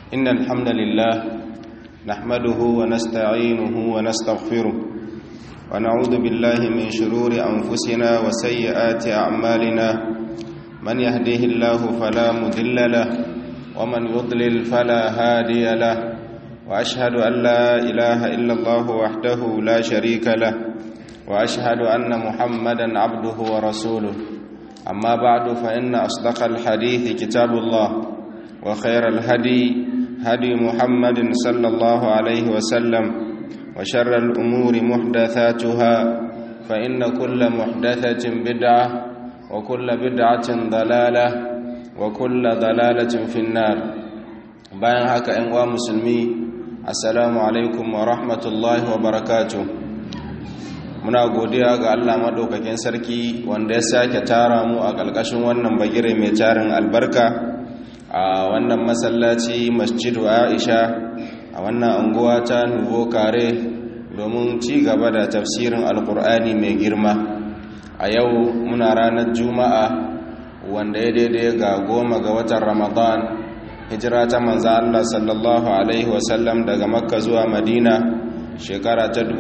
إن الحمد لله نحمده ونستعينه ونستغفره ونعوذ بالله من شرور أنفسنا وسيئات أعمالنا من يهديه الله فلا مذل له ومن يضلل فلا هادي له وأشهد أن لا إله إلا الله وحده لا شريك له وأشهد أن محمدا عبده ورسوله أما بعد فإن أصدق الحديث كتاب الله وخير الهدي هدي محمد صلى الله عليه وسلم وشر الأمور محدثاتها فإن كل محدثة بدعة وكل بدعة ضلالة وكل ضلالة في النار bayan haka ‘yan uwa musulmi assalamu alaikum wa rahmatullahi wa barakatuh muna godiya ga Allah maɗaukakin sarki wanda ya sake tara mu a ƙarƙashin wannan bagire mai tarin albarka a wannan masallaci masjidu aisha a wannan anguwa ta nuvo kare domin ci gaba da tafsirin alkur'ani mai girma a yau muna ranar juma'a wanda ya daidai ga goma ga watan ramadan hijira ta manza allah sallallahu alaihi wasallam daga makka zuwa madina shekara ta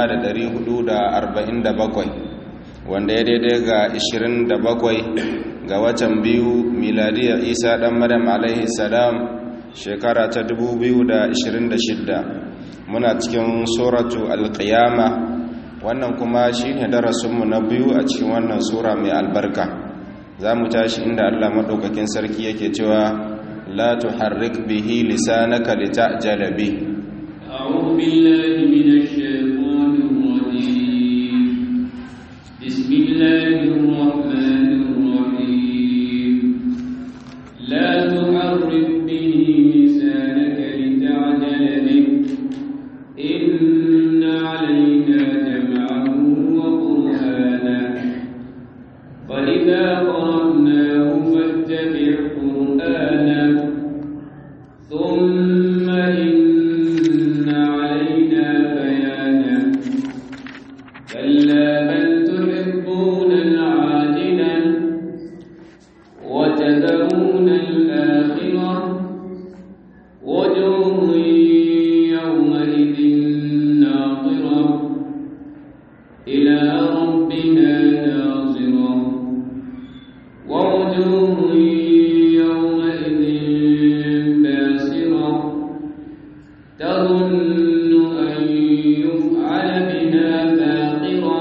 1447 wanda ya daidai ga 27 ga watan biyu miladiyar isa dan madam alaihi salam shekara ta 2026 muna cikin suratu alqiyama wannan kuma shine darasinmu na biyu a cikin wannan sura mai albarka za mu tashi inda allah maɗaukakin sarki yake cewa la tuharrik bihi lisanaka litajala bi أعوذ بالله من الشيطان الرجيم بسم الله الرحمن الرحيم لا تحرك به لسانك لتعجل به إن علينا جمعه وقرآنه فإذا قرأناه فاتبع قرآنه ثم إن علينا بيانه كلا بل تحبون العاجلة وتذرون الآخرة وجوه يومئذ ناظرة إلى ربها ناظرة ووجوه يومئذ باسرة تظن أن يفعل بها فاقرة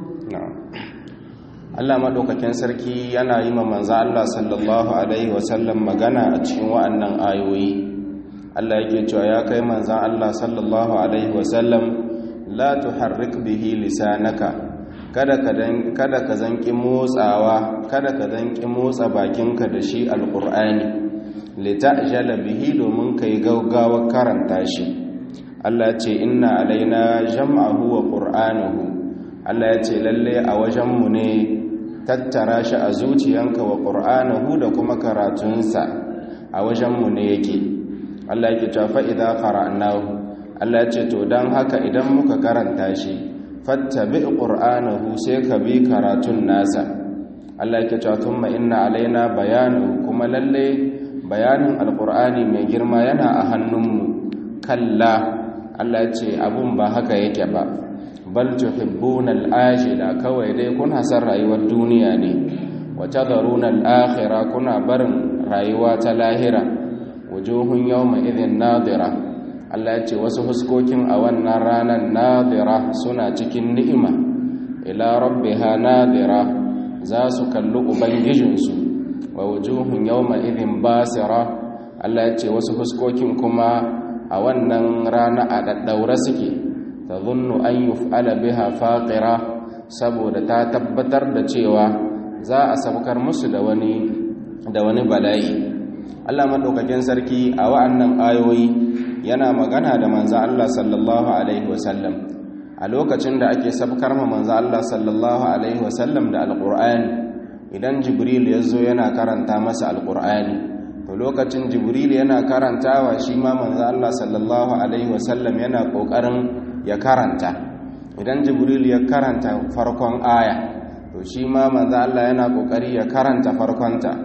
Allah maɗaukakin sarki yana yi ma manzo Allah sallallahu alaihi wasallam magana a cikin wa'annan ayoyi Allah yake cewa ya kai manzo Allah sallallahu alaihi wasallam la tuharrik bihi lisanaka kada ka dan kada ka zanki motsawa kada ka zanki motsa bakinka da shi alqur'ani litajala bihi domin kai gaggawa karanta shi Allah ya ce inna alaina jam'ahu wa qur'anahu Allah ya ce lalle a wajenmu ne tattara shi a zuciyanka wa ƙur'anahu da kuma karatunsa a wajenmu ne yake Allah yake cewa fa'iza qara'nahu Allah ya ce to don haka idan muka karanta shi fattabi ƙur'anahu sai ka bi karatun nasa Allah yake cewa thumma inna alaina bayanu kuma lalle bayanin alƙur'ani mai girma yana a hannunmu kalla Allah ya ce abun ba haka yake ba bal tuhibbuna al-ajila kawai dai kuna san rayuwar duniya ne wa tadharuna al-akhirah kuna barin rayuwa ta lahira wujuhun yawma idhin nadira Allah ya ce wasu huskokin a wannan ranar nadira suna cikin ni'ima ila rabbiha nadira za su kalli ubangijinsu wa wujuhun yawma idhin basira Allah ya ce wasu huskokin kuma a wannan rana a daddaura suke tazunnu an yuf'ala biha faqira saboda ta tabbatar da cewa za a sabkar musu da wani da wani bala'i Allah madaukakin sarki a wa'annan ayoyi yana magana da manzo Allah sallallahu alaihi wasallam a lokacin da ake sabkar ma manzo Allah sallallahu alaihi wasallam da alqur'ani idan jibril ya zo yana karanta masa alqur'ani to lokacin jibril yana karantawa shi ma manzo Allah sallallahu alaihi wasallam yana kokarin ya karanta idan jibril ya karanta farkon aya to shi ma manzo Allah yana kokari ya karanta farkonta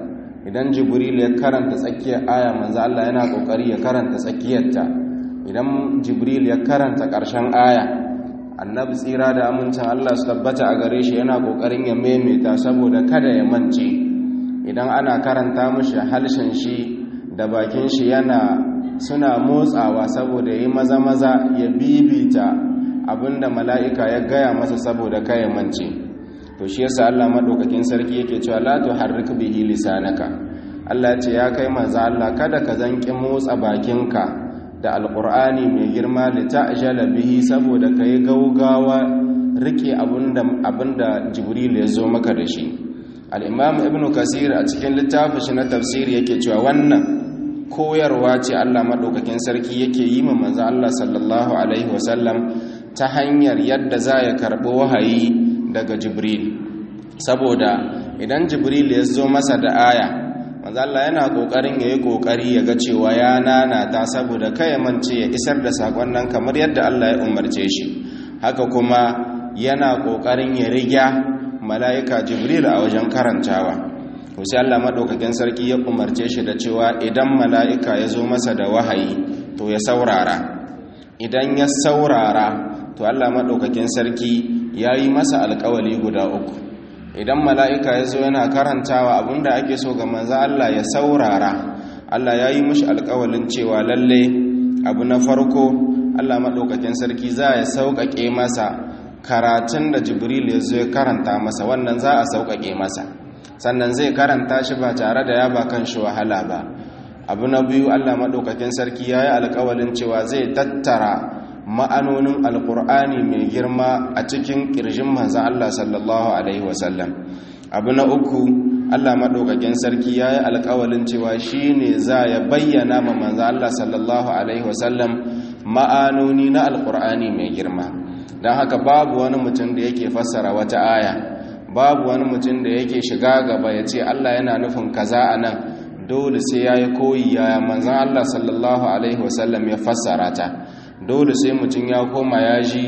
idan jibril ya karanta tsakiyar aya manzo Allah yana kokari ya karanta tsakiyarta idan jibril ya karanta ƙarshen aya annabi tsira da amincin Allah su tabbata a gare shi yana kokarin ya maimaita saboda kada ya mance idan ana karanta mishi halshen shi da bakin shi yana suna motsawa saboda yi maza maza ya bibita abinda mala'ika ya gaya masa saboda kai mance to shi yasa Allah madaukakin sarki yake cewa la tuharrik bihi lisanaka Allah ya ce ya kai manzo Allah kada ka zanki motsa bakinka da alqur'ani mai girma li ta'jala bihi saboda kai gaugawa rike abinda abinda jibril ya zo maka da shi al-imam ibnu kasir a cikin littafin shi na tafsiri yake cewa wannan koyarwa ce Allah madaukakin sarki yake yi ma manzo Allah sallallahu alaihi wasallam ta hanyar yadda za ya karbi wahayi daga jibril saboda idan jibril ya zo masa da aya Allah yana kokarin yayi kokari ya ga cewa ya nanata saboda kai mance ya isar da sakon nan kamar yadda Allah ya umarce shi haka kuma yana kokarin ya riga mala'ika jibril a wajen karantawa to sai Allah madaukakin sarki ya umarce shi da cewa idan mala'ika ya zo masa da wahayi to ya saurara idan ya saurara to Allah madaukakin sarki ya yi masa alkawali guda uku idan mala'ika ya zo yana karantawa abinda ake so ga manza Allah ya saurara Allah ya yi mashi alkawalin cewa lalle abu na farko Allah maɗaukakin sarki za ya sauƙaƙe masa karatun da jibril ya zo ya karanta masa wannan za a sauƙaƙe masa sannan zai karanta shi ba tare da ya ba kan shi wahala ba abu na biyu Allah maɗaukakin sarki ya yi alkawalin cewa zai tattara ma'anonin alkur'ani mai girma a cikin ƙirjin manzan Allah sallallahu Alaihi wasallam abu na uku Allah maɗaukakin sarki ya yi alkawalin cewa shi ne za ya bayyana ma manzan Allah sallallahu Alaihi wasallam ma'anoni na alkur'ani mai girma don haka babu wani mutum da yake fassara wata aya babu wani mutum da yake shiga gaba ya ce Allah yana nufin kaza a nan dole sai ya yi koyi yaya manzan Allah sallallahu Alaihi wasallam ya fassara ta dole sai mutum ya koma ya ji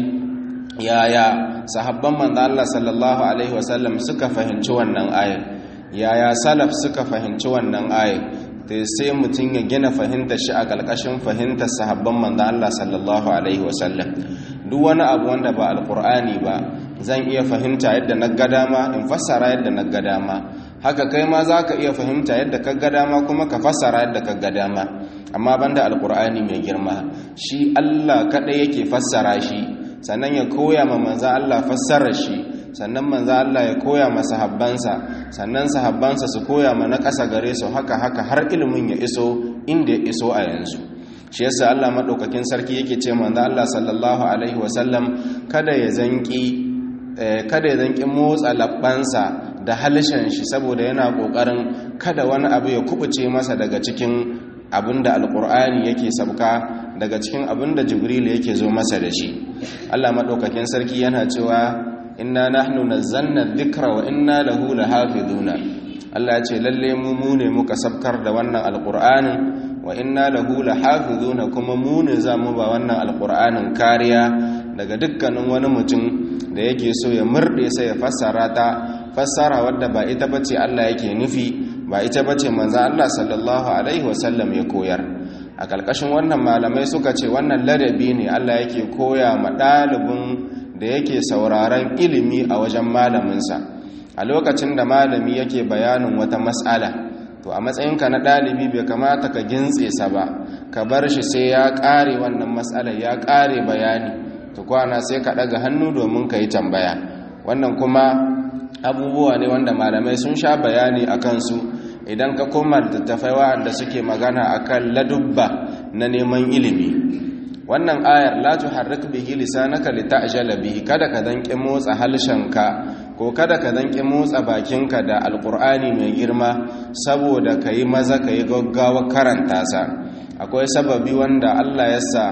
yaya sahabban manzo Allah sallallahu alaihi wasallam suka fahimci wannan ayar yaya salaf suka fahimci wannan ayar to sai mutum ya gina fahimtar shi a kalkashin fahimtar sahabban manzo Allah sallallahu alaihi wasallam duk wani abu wanda ba alqur'ani ba zan iya fahimta yadda na ga dama in fassara yadda na ga dama haka kai ma zaka iya fahimta yadda ka ga dama kuma ka fassara yadda ka ga dama amma banda alqur'ani mai girma shi Allah kadai yake fassara shi sannan ya koya ma manzo Allah fassarar shi sannan manzo Allah ya koya ma sahabbansa sannan sahabbansa su koya ma na ƙasa gare su haka haka har ilimin ya iso inda ya iso a yanzu shi yasa Allah madaukakin sarki yake ce manzo Allah sallallahu alaihi wasallam kada ya zanki kada ya zanki motsa labbansa da halishan shi saboda yana kokarin kada wani abu ya kubuce masa daga cikin abinda alkur'ani yake sabka daga cikin abinda jibril yake zo masa da shi Allah madaukakin sarki yana cewa inna nahnu nazzalna dhikra wa inna lahu lahafizuna Allah ya ce lalle mu mu ne muka sabkar da wannan alkur'anin wa inna lahu lahafizuna kuma mu ne za mu ba wannan alkur'anin kariya daga dukkanin wani mutum da yake so ya murde sai ya fassara ta fassara wadda ba ita bace Allah yake nufi ba ita bace manzo Allah sallallahu alaihi wasallam ya koyar a kalkashin wannan malamai suka ce wannan ladabi ne Allah yake koya ma dalibin da yake sauraron ilimi a wajen malaminsa a lokacin da malami yake bayanin wata mas'ala to a matsayinka na dalibi bai kamata ka gintse sa ba ka bar shi sai ya kare wannan mas'alar ya kare bayani to kwana sai ka daga hannu domin ka yi tambaya wannan kuma abubuwa ne wanda malamai sun sha bayani a kansu idan ka koma littattafai wa'anda suke magana akan ladubba na neman ilimi wannan ayar la tuharrik bihi lisanaka lita'jala bihi kada ka danke motsa halshenka ko kada ka danke motsa bakinka da alqur'ani mai girma saboda kai maza kai gaggawa karanta sa akwai sababi wanda Allah ya sa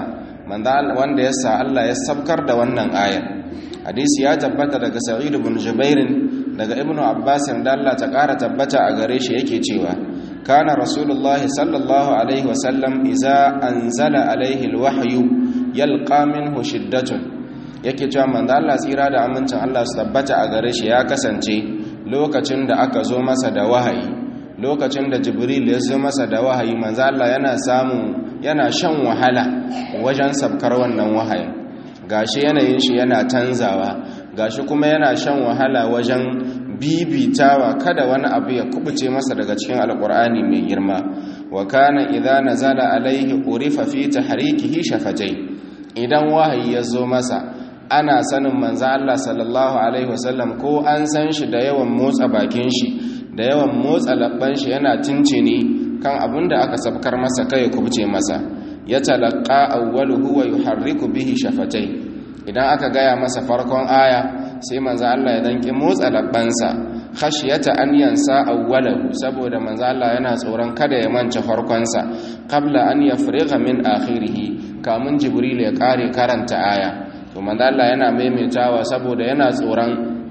wanda ya sa Allah ya sabkar da wannan ayar hadisi ya tabbata daga sa'id ibn jubair daga ibnu abbas da Allah ta kara tabbata a gare shi yake cewa kana rasulullahi sallallahu alaihi wasallam iza anzala alaihi alwahyu yalqa minhu shiddatun yake cewa manzo Allah tsira da amincin Allah su tabbata a gare shi ya kasance lokacin da aka zo masa da wahayi lokacin da jibril ya zo masa da wahayi manzo Allah yana samu yana shan wahala wajen sabkar wannan wahayin gashi yanayin shi yana tanzawa gashi kuma yana shan wahala wajen bibitawa kada wani abu ya kubuce masa daga cikin alkur'ani mai girma wa kana idza nazala alaihi urifa fi tahrikihi shafatai idan wahayi ya zo masa ana sanin manzo Allah sallallahu alaihi wasallam ko an san shi da yawan motsa bakin shi da yawan motsa labban shi yana tincini kan abin da aka sabkar masa kai kubuce masa ya talaqqa awwaluhu wa yuharriku bihi shafatai idan aka gaya masa farkon aya sai manzo Allah ya danki motsa labbansa khashiyata an yansa awwalahu saboda manzo Allah yana tsoron kada ya manta farkonsa qabla an yafriga min akhirih kamun jibril ya kare karanta aya to manzo Allah yana maimaitawa saboda yana tsoron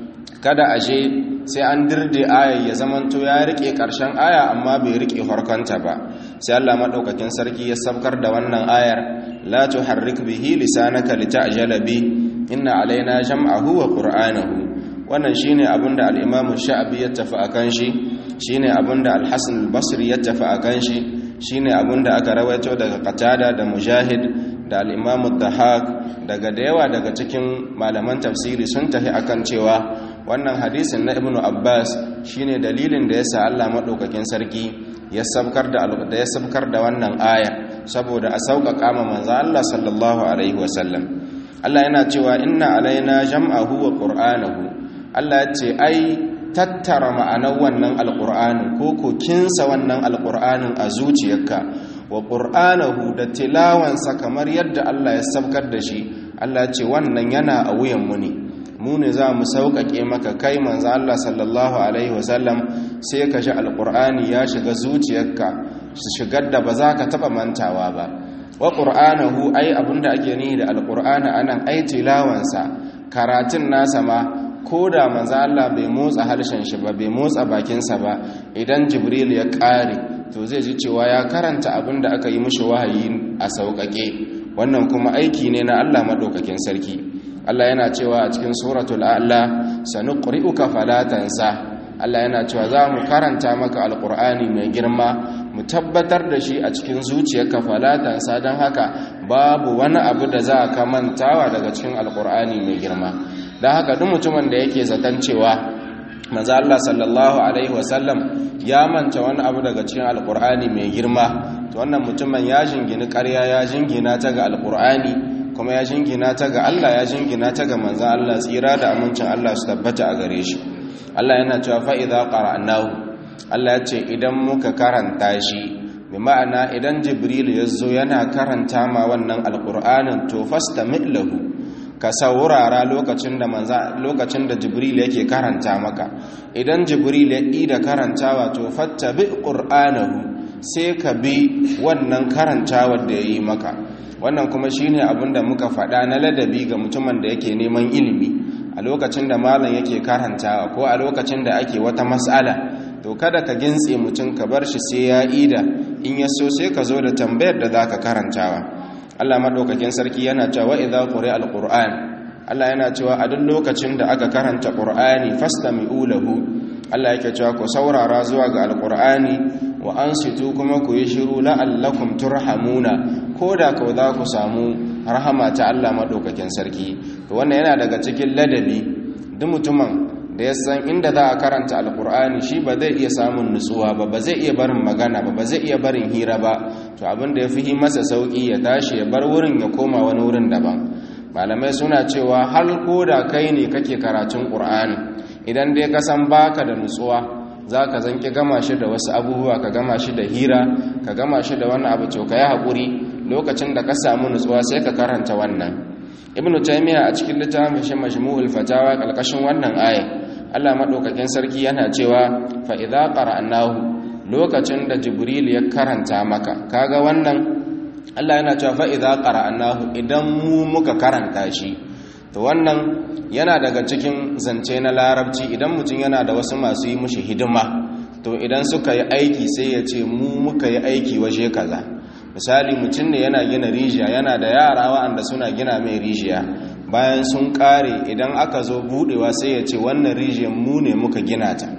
kada aje sai an dirde aya ya zamanto ya rike karshen aya amma bai rike farkonta ba sai Allah madaukakin sarki ya sabkar da wannan ayar la tuharrik bihi lisanaka lita'jala bi inna alaina jam'ahu wa qur'anahu wannan shine abinda al-imam sha'bi ya tafi akan shi shine abinda al-hasan al-basri ya tafi akan shi shine abinda aka rawaito daga qatada da mujahid da al-imam ad-dahak daga da yawa daga cikin malaman tafsiri sun tafi akan cewa wannan hadisin na ibnu abbas shine dalilin da yasa Allah madaukakin sarki ya sabkar da da ya sabkar da wannan aya saboda a sauƙaƙa ma manzo Allah sallallahu alaihi wasallam Allah yana cewa inna alaina jam'ahu wa qur'anahu Allah ya ce ai tattara ma'anar wannan alqur'anin ko ko kinsa wannan alqur'anin a zuciyarka wa qur'anahu da tilawansa kamar yadda Allah ya sabkar da shi Allah ya ce wannan yana a wuyan mu ne mu ne za mu sauƙaƙe maka kai manzo Allah sallallahu alaihi wasallam sai ka ji alqur'ani ya shiga zuciyarka shigar da ba za ka taɓa mantawa ba wa ƙur'anahu ai abinda ake nihi da alƙur'ana anan ai tilawansa karatun nasa ma ko da manzo Allah bai motsa harshen shi ba bai motsa bakinsa ba idan jibril ya ƙare to zai ji cewa ya karanta abinda aka yi mishi wahayi a sauƙaƙe wannan kuma aiki ne na Allah madaukakin sarki Allah yana cewa a cikin suratul a'la sanuqri'uka fala tansa Allah yana cewa za mu karanta maka alƙur'ani mai girma mu tabbatar da shi a cikin zuciyarka falatansa don haka babu wani abu da za ka mantawa daga cikin alƙur'ani mai girma don haka duk mutumin da yake zaton cewa manzo Allah sallallahu alaihi wasallam ya manta wani abu daga cikin alƙur'ani mai girma to wannan mutumin ya jingini ƙarya ya jingina ta ga alƙur'ani kuma ya jingina ta ga Allah ya jingina ta ga manzo Allah tsira da amincin Allah su tabbata a gare shi Allah yana cewa fa'iza ƙara'annahu Allah ya ce idan muka karanta shi bi ma'ana idan jibril ya zo yana karanta ma wannan alƙur'anin to fasta mitlahu ka saurara lokacin da manza lokacin da jibril yake karanta maka idan jibril ya ida karantawa to fattabi qur'anahu sai ka bi wannan karantawar da yayi maka wannan kuma shine abinda muka faɗa na ladabi ga mutumin da yake neman ilimi a lokacin da malam yake karantawa ko a lokacin da ake wata mas'ala to kada ka gintse mutum ka bar shi sai ya ida in ya so sai ka zo da tambayar da zaka karantawa Allah madaukakin sarki yana cewa idza quri'a alquran Allah yana cewa a duk lokacin da aka karanta qur'ani fastami'u lahu Allah yake cewa ku saurara zuwa ga alqur'ani wa ansitu kuma ku yi shiru la'allakum turhamuna koda ka za ku samu rahama ta Allah madaukakin sarki to wannan yana daga cikin ladabi duk mutumin da ya san inda za a karanta alkur'ani shi ba zai iya samun nutsuwa ba ba zai iya barin magana ba ba zai iya barin hira ba to abin da ya fi masa sauki ya tashi ya bar wurin ya koma wani wurin daban malamai suna cewa har ko da kai ne kake karatun ƙur'ani idan dai ka san baka da nutsuwa za ka zanki gama shi da wasu abubuwa ka gama shi da hira ka gama shi da wani abu to ka yi haƙuri lokacin da ka samu nutsuwa sai ka karanta wannan ibnu taymiya a cikin littafin shi majmu'ul fatawa kalkashin wannan aya Allah madaukakin sarki yana cewa fa idza qara'nahu lokacin da jibril ya karanta maka kaga wannan Allah yana cewa fa idza qara'nahu idan mu muka karanta shi to wannan yana daga cikin zance na larabci idan mutum yana da wasu masu yi mushi hidima to idan suka yi aiki sai ya ce mu muka yi aiki waje kaza misali mutum ne yana gina rijiya yana da yara wa'anda suna gina mai rijiya bayan sun kare idan aka zo budewa sai ya ce wannan rijiyar mu ne muka gina ta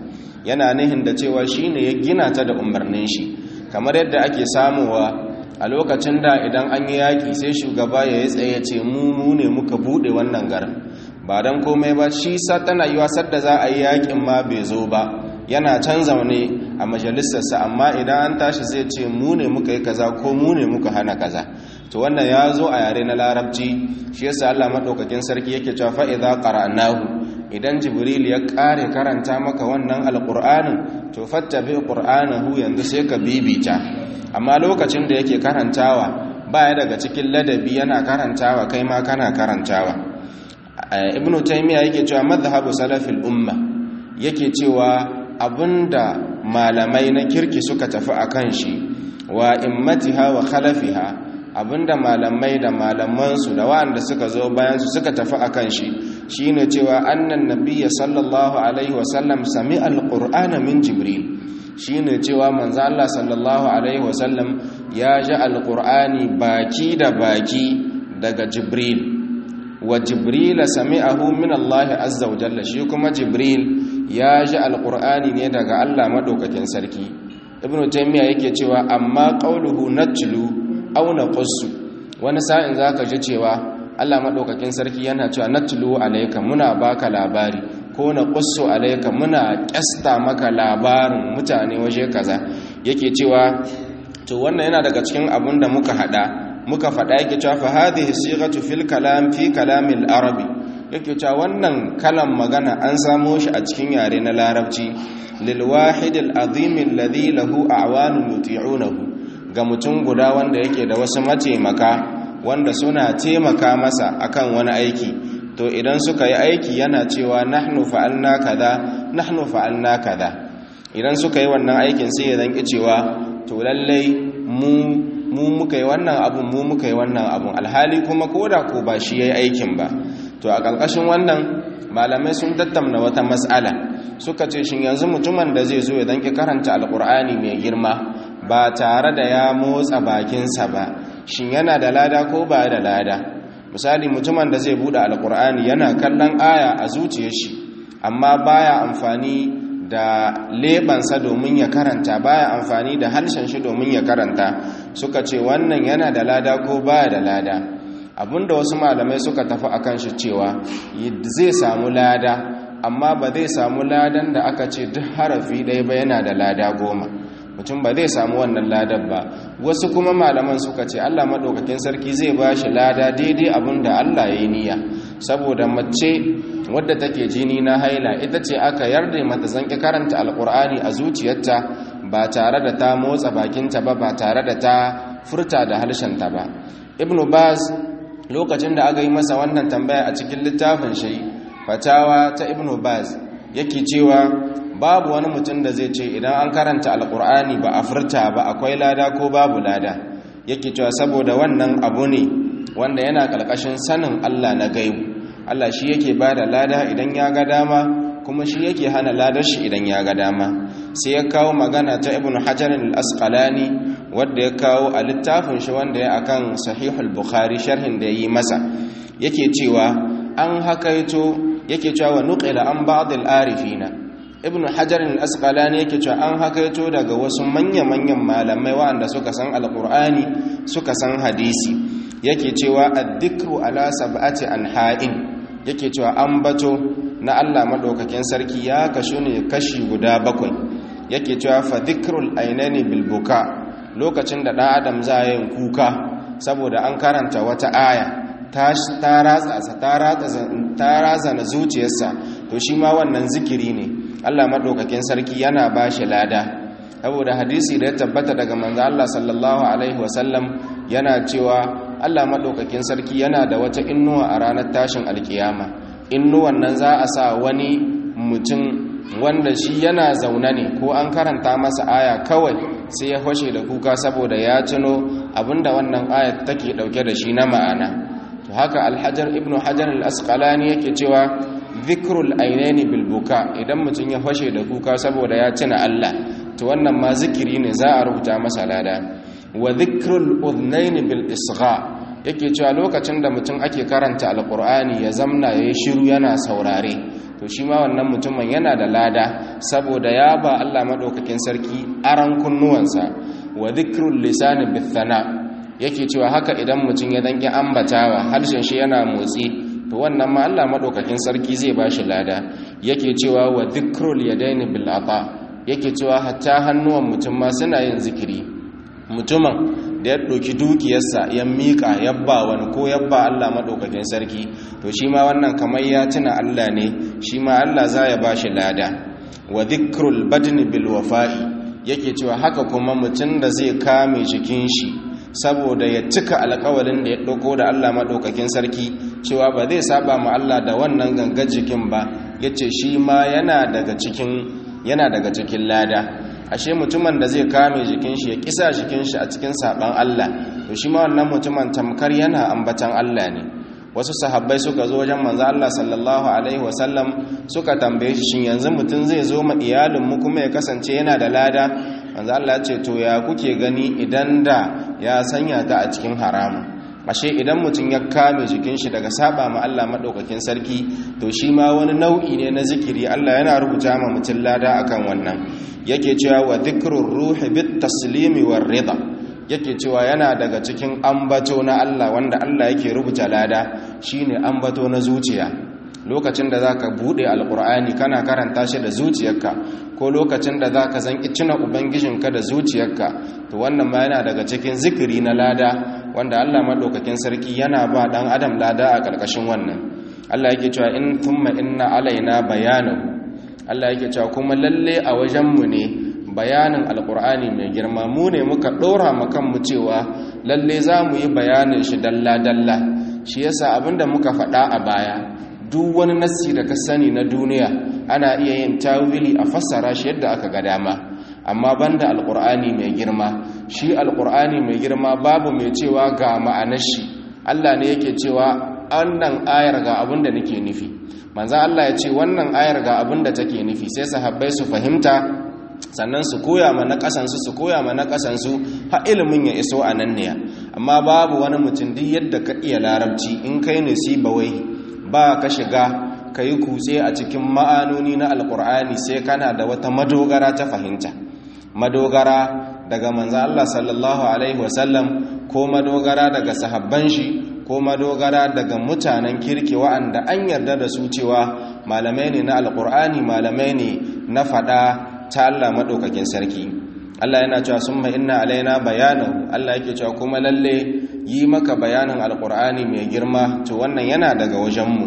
yana nihin da cewa shine ya gina ta da umarnin shi kamar yadda ake samuwa a lokacin da idan an yi yaƙi sai shugaba ya yi tsaye ce mu mu ne muka buɗe wannan garin ba don komai ba shi sa tana yi wasar da za a yi yaƙin ma bai zo ba yana can zaune a majalisarsa amma idan an tashi zai ce mu ne muka yi kaza ko mu ne muka hana kaza to wannan ya zo a yare na larabci shi yasa Allah madaukakin sarki yake cewa fa idza qara'nahu idan jibril ya kare karanta maka wannan alqur'anin to fattabi qur'anahu yanzu sai ka bibita amma lokacin da yake karantawa baya daga cikin ladabi yana karantawa kai ma kana karantawa ibnu taymiya yake cewa madhhabu salafil umma yake cewa abinda malamai na kirki suka tafi akan shi wa immatiha wa khalafiha abinda malamai da malamansu da wa'anda suka zo bayansu suka tafi akan shi shine cewa annan nabiyya sallallahu alaihi wasallam sami alqur'ana min jibril shine cewa manzo Allah sallallahu alaihi wasallam ya ji alqur'ani baki da baki daga jibril wa jibril sami'ahu min Allah azza wa jalla shi kuma jibril ya ji alqur'ani ne daga Allah madaukakin sarki ibnu taymiya yake cewa amma qauluhu natlu aw naqussu wani sa'in zaka ji cewa Allah madaukakin sarki yana cewa natlu alayka muna baka labari ko naqussu alayka muna kyasta maka labarin mutane waje kaza yake cewa to wannan yana daga cikin abun da muka hada muka fada yake cewa fa hadhihi sighatu fil kalam fi kalamil arabi yake cewa wannan kalan magana an samo shi a cikin yare na larabci lil wahid al azim alladhi lahu a'wanun yuti'unahu ga mutum guda wanda yake da wasu mataimaka wanda suna taimaka masa akan wani aiki to idan suka yi aiki yana cewa nahnu fa'alna kaza nahnu fa'alna kaza idan suka yi wannan aikin sai ya zanki cewa to lallai mu mu muka yi wannan abun mu muka yi wannan abun alhali kuma koda ko ba shi yayi aikin ba to a ƙarƙashin wannan malamai sun tattauna wata mas'ala suka ce shin yanzu mutumin da zai zo ya danki karanta alkur'ani mai girma ba tare da ya motsa bakinsa ba shin yana da lada ko ba da lada misali mutumin da zai bude alkur'ani yana kallon aya a zuciyar shi amma baya amfani da lebansa domin ya karanta baya amfani da harshen shi domin ya karanta suka ce wannan yana da lada ko baya da lada abinda wasu malamai suka tafi akan shi cewa zai samu lada amma ba zai samu ladan da aka ce duk harafi ɗaya ba yana da lada goma mutum ba zai samu wannan ladan ba wasu kuma malaman suka ce allah maɗaukakin sarki zai ba shi lada daidai abin da allah ya yi niyya saboda mace wadda take jini na haila ita ce aka yarda mata zanki karanta alkur'ani a zuciyarta ba tare da ta motsa bakinta ba ba tare da ta furta da harshenta ba ibnu baz lokacin da aka yi masa wannan tambaya a cikin littafin shi fatawa ta ibnu baz yake cewa babu wani mutum da zai ce idan an karanta alkur'ani ba a furta ba akwai lada ko babu lada yake cewa saboda wannan abu ne wanda yana ƙarƙashin sanin allah na gaibu allah shi yake ba da lada idan ya ga dama kuma shi yake hana ladar shi idan ya ga dama sai ya kawo magana ta ibnu hajar al-asqalani wanda ya kawo a littafin shi wanda ya akan sahihul bukhari sharhin da yi masa yake cewa an hakaito yake cewa nuqila an ba'd al-arifina ibnu hajar al-asqalani yake cewa an hakaito daga wasu manya-manyan malamai waɗanda suka san alqur'ani suka san hadisi yake cewa ad-dhikru ala sab'ati anha'in yake cewa ambato na Allah madaukakin sarki ya kashu ne kashi guda bakwai yake cewa fa dhikrul ainani bil buka lokacin da ɗan adam za yin kuka saboda an karanta wata aya ta ratsa na zuciyarsa to shi ma wannan zikiri ne allah maɗaukakin sarki yana ba shi lada saboda hadisi da ya tabbata daga manzo allah sallallahu alaihi wasallam yana cewa allah maɗaukakin sarki yana da wata innuwa a ranar tashin alkiyama innuwan nan za a sa wani mutum wanda shi yana zaune ne ko an karanta masa aya kawai sai ya fashe da kuka saboda ya tuno abinda wannan ayat take dauke da shi na ma'ana to haka alhajar ibnu hajar al-asqalani yake cewa dhikrul ainaini bil buka idan mutum ya fashe da kuka saboda ya tuna Allah to wannan ma zikiri ne za a rubuta masa lada wa dhikrul udhnaini bil isgha yake cewa lokacin da mutum ake karanta alqur'ani ya zamna yayi shiru yana saurare to to shi ma wannan mutumin yana da lada saboda ya ba Allah madaukakin sarki aran kunnuwansa wa dhikrul lisani bithana yake cewa haka idan mutum ya danki ambatawa harshen shi yana motsi to wannan ma Allah madaukakin sarki zai bashi lada yake cewa wa dhikrul yadaini bil ata yake cewa hatta hannuwan mutum ma suna yin zikiri mutumin da ya ɗauki dukiyarsa ya miƙa yabba wani ko yabba Allah maɗaukakin sarki to shi ma wannan kamar ya tuna Allah ne shi ma Allah za ya ba shi lada wa dhikrul badni bil wafa'i yake cewa haka kuma mutum da zai kame jikin shi saboda ya cika alƙawalin da ya ɗauko da Allah maɗaukakin sarki cewa ba zai saba ma Allah da wannan gangar jikin ba yace shi ma yana daga cikin yana daga cikin lada ashe mutumin da zai kame jikin shi ya kisa jikin shi a cikin saban Allah to shi ma wannan mutumin tamkar yana ambatan Allah ne wasu sahabbai suka zo wajen manzo Allah sallallahu alaihi wasallam suka tambaye shi shin yanzu mutum zai zo ma iyalin mu kuma ya kasance yana da lada manzo Allah ya ce to ya kuke gani idan da ya sanya ta a cikin haramu ashe idan mutum ya kame jikin shi daga saba ma Allah madaukakin sarki to shi ma wani nau'i ne na zikiri Allah yana rubuta ma mutum lada akan wannan yake cewa wa dhikrur ruhi bit taslimi war rida yake cewa yana daga cikin ambato na Allah wanda Allah yake rubuta lada shine ambato na zuciya lokacin da zaka bude alqur'ani kana karanta shi da zuciyarka ko lokacin da zaka zanki cina ubangijinka da zuciyarka to wannan ma yana daga cikin zikiri na lada wanda Allah madaukakin sarki yana ba dan adam lada a karkashin wannan Allah yake cewa in thumma inna alaina bayanahu Allah yake cewa kuma lalle a wajenmu ne bayanin alkur'ani mai girma mu ne muka ɗora mu cewa lalle za mu yi bayanin shi dalla-dalla shi yasa abinda muka faɗa a baya duk wani nassi da ka sani na duniya ana iya yin tawili a fassara shi yadda aka ga dama amma banda alkur'ani mai girma shi alkur'ani mai girma babu mai cewa ga ma'anar shi Allah ne yake cewa wannan ayar ga abin da nake nufi manzan Allah ya ce wannan ayar ga abin da take nufi sai sahabbai su fahimta sannan su koya ma na kasansu su koya ma na kasansu ha ilimin ya iso a nan ne amma babu wani mutum duk yadda ka iya larabci in kai ne si bawai ba ka shiga ka yi kutse a cikin ma'anoni na alkur'ani sai kana da wata madogara ta fahimta madogara daga manzan Allah sallallahu alaihi wasallam ko madogara daga sahabban shi ko madogara daga mutanen kirki wa'anda an yarda da su cewa malamai ne na alkur'ani malamai ne na fada ta Allah maɗaukakin sarki Allah yana cewa sun inna alaina bayanahu Allah yake cewa kuma lalle yi maka bayanin alkur'ani mai girma to wannan yana daga wajenmu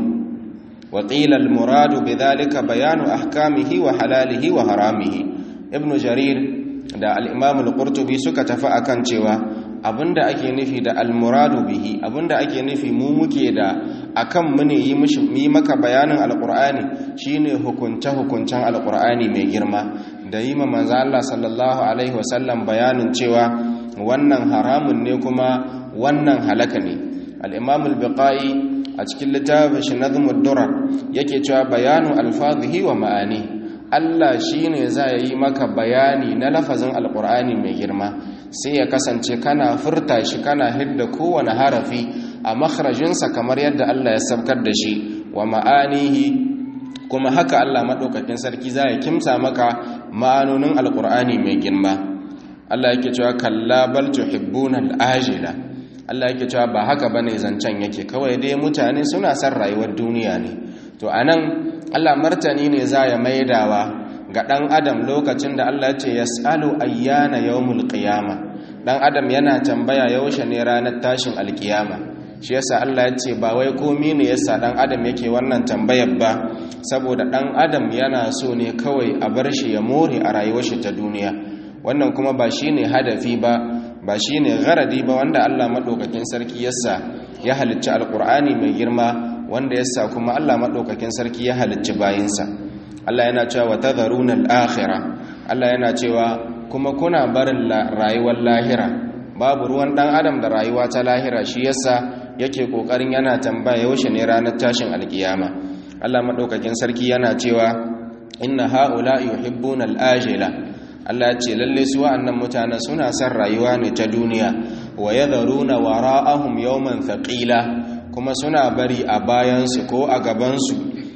wa qila almuradu bidhalika bayanu ahkamihi wa halalihi wa haramihi ibnu jarir da al-imam al-qurtubi suka tafi akan cewa abinda ake nufi da almuradu bihi abinda ake nufi mu muke da akan mu ne yi maka bayanin alqur'ani shine hukunce hukuncen alqur'ani mai girma da yi ma manzo Allah sallallahu alaihi wasallam bayanin cewa wannan haramun ne kuma wannan halaka ne al-imam al-biqai a cikin littafin shi nazmud durar yake cewa bayanu alfazihi wa ma'ani Allah shine za ya yi maka bayani na lafazin alqur'ani mai girma sai ya kasance kana furta shi kana hidda kowane harafi a makharajinsa kamar yadda Allah ya sabkar da shi wa ma'anihi kuma haka Allah maɗaukakin sarki za ya kimsa maka ma'anonin alƙur'ani mai girma Allah yake cewa kalla bal tuhibbuna al-ajila Allah yake cewa ba haka bane zancen yake kawai dai mutane suna son rayuwar duniya ne to anan Allah martani ne za ya maidawa ga ɗan adam lokacin da Allah ce ya tsalo ayyana yawmul qiyama ɗan adam yana tambaya yaushe ne ranar tashin alkiyama shi yasa Allah ya ce ba wai komi ne yasa ɗan adam yake wannan tambayar ba saboda ɗan adam yana so ne kawai a bar shi ya more a rayuwar shi ta duniya wannan kuma ba shine hadafi ba ba shine gharadi ba wanda Allah madaukakin sarki yasa ya halicci alqur'ani mai girma wanda yasa kuma Allah madaukakin sarki ya halicci bayinsa Allah yana cewa tadharuna al-akhirah Allah yana cewa kuma kuna barin rayuwar lahira babu ruwan dan adam da rayuwa ta lahira shi yasa yake kokarin yana tambaya yaushe ne ranar tashin alkiyama Allah madaukakin sarki yana cewa inna haula yuhibbuna al-ajila Allah ce lalle su wa'annan mutanen suna son rayuwa ne ta duniya wa yadharuna wara'ahum yawman thaqila kuma suna bari a bayansu ko a gabansu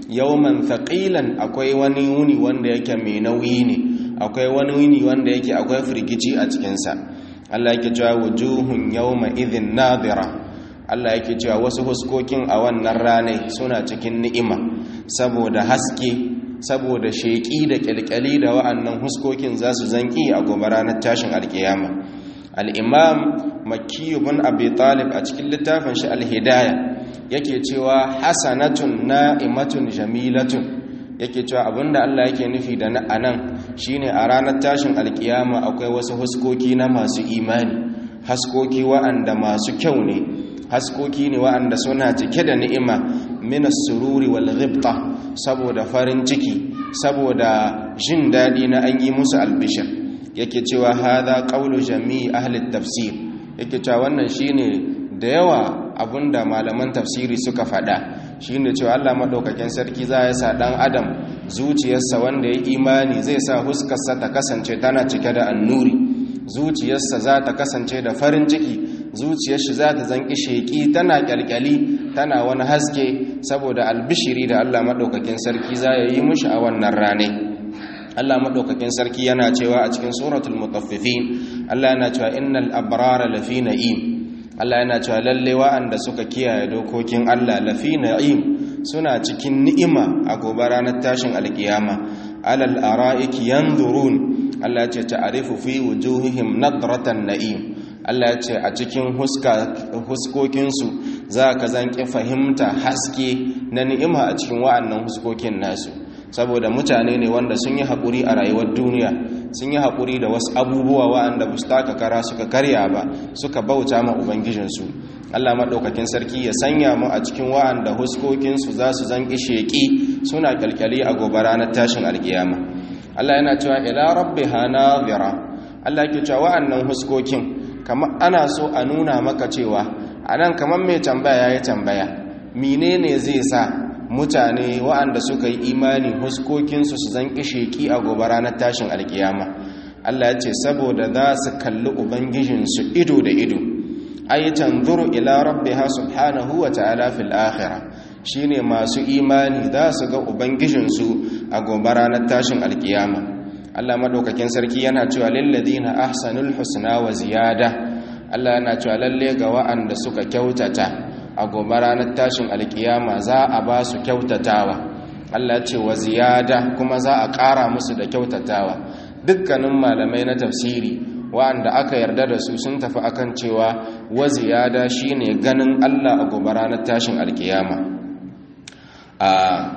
yawman thaqilan akwai wani wuni wanda yake mai nauyi ne akwai wani wuni wanda yake akwai firgici a cikinsa Allah yake cewa wujuhun yawma idhin nadira Allah yake cewa wasu huskokin a wannan ranai suna cikin ni'ima saboda haske saboda sheƙi da ƙyalƙyali da wa'annan huskokin za su zanki a gobe ranar tashin alƙiyama al'imam makiyu bin abi talib a cikin littafin shi alhidaya yake cewa hasanatun na'imatun jamilatun yake cewa abinda Allah yake nufi da anan shine a ranar tashin alƙiyama akwai wasu huskoki na masu imani haskoki wa'anda masu kyau ne haskoki ne wa'anda suna cike da ni'ima minas sururi wal ghibta saboda farin ciki saboda jin daɗi na an yi musu albishir yake cewa hadha qawlu jami'i ahli tafsir yake cewa wannan shine da yawa abinda malaman tafsiri suka faɗa shine cewa Allah madaukakin sarki za ya sa dan adam zuciyarsa wanda ya imani zai sa huskarsa ta kasance tana cike da annuri zuciyarsa za ta kasance da farin ciki zuciyar shi za ta zanki sheki tana kyalkyali tana wani haske saboda albishiri da Allah madaukakin sarki za ya yi mushi a wannan rane Allah madaukakin sarki yana cewa a cikin suratul mutaffifin Allah yana cewa innal abrara lafi na'im Allah yana cewa lalle wa'anda suka kiyaye dokokin Allah lafi na'im suna cikin ni'ima a gobe ranar tashin alkiyama alal ara'iki yanzurun Allah ce ta'arifu fi wujuhihim nadratan na'im Allah ce a cikin huskokinsu za ka zanki fahimta haske na ni'ima a cikin wa'annan huskokin nasu saboda mutane ne wanda sun yi haƙuri a rayuwar duniya sun yi haƙuri da wasu abubuwa wa'anda ba su taka kara suka karya ba suka bauta ma ubangijinsu Allah maɗaukakin sarki ya sanya mu a cikin wa'anda huskokinsu za su zanki sheƙi suna ƙyalƙyali a gobe ranar tashin alƙiyama Allah yana cewa ila rabbiha nadhira Allah yake cewa wa'annan huskokin kamar ana so a nuna maka cewa anan kamar mai tambaya yayi tambaya menene zai sa mutane wa'anda suka yi imani huskokin su su zan kisheki a gobe ranar tashin alkiyama Allah ya ce saboda za su kalli ubangijin su ido da ido ay tanzuru ila rabbiha subhanahu wa ta'ala fil akhirah shine masu imani za su ga ubangijinsu a gobe ranar tashin alkiyama Allah madaukakin sarki yana cewa lilladina ahsanul husna wa ziyada Allah yana cewa lalle ga wa'anda suka kyautata a gobe ranar tashin alkiyama za a ba su kyautatawa Allah ya ce wa ziyada kuma za a ƙara musu da kyautatawa dukkanin malamai na tafsiri wa'anda aka yarda da su sun tafi akan cewa wa ziyada shine ganin Allah a gobe ranar tashin alkiyama a